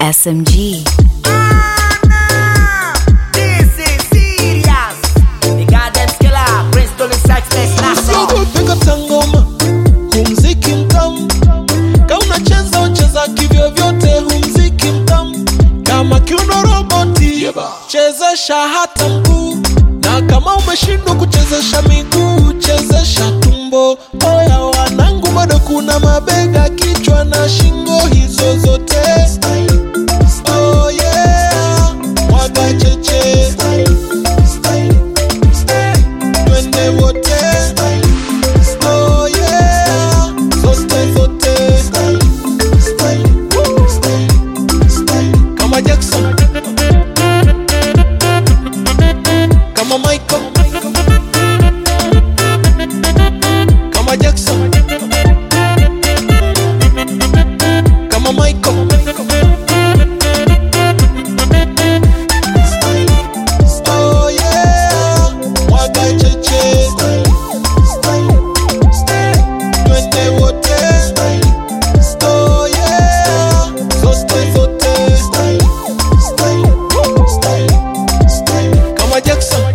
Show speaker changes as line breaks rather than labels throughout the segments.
SMG.
This is serious. The goddamn skiller, Bristol is success national.
Piga tangoma, humziki mtamu. Kama unacheza ucheza kivyo vyote, humziki mtamu. Kama kiuno roboti, chezesha hata mguu, na kama umeshindwa kuchezesha miguu, chezesha tumbo. Oya wanangu, bado kuna mabega, kichwa na shingo, hizo zote. Oh yeah, mwaga cheche. Twende wote. Oh yeah, zote zote. Kama Jackson. Kama Michael. Kama Jackson. Kama Michael. Oh yeah, mwaga cheche. Twende wote. Oh yeah, zote zote. Kama Jackson.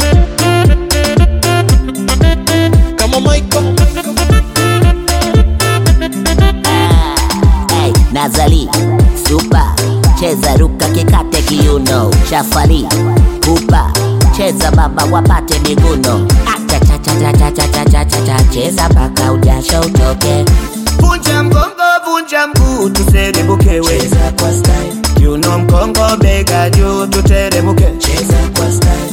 Kama Michael.
Hey, Nazali, Super, cheza ruka kikate kiuno, Shafali, Pupa, cheza baba wapate miguno, Achachachachachachachachacha, cheza mpaka ujasho utoke,
Vunja mgongo, vunja mguu, tuserebukewe.
cheza kwa style,
Kiuno mkongo, bega juu, tuteremuke.
cheza kwa style,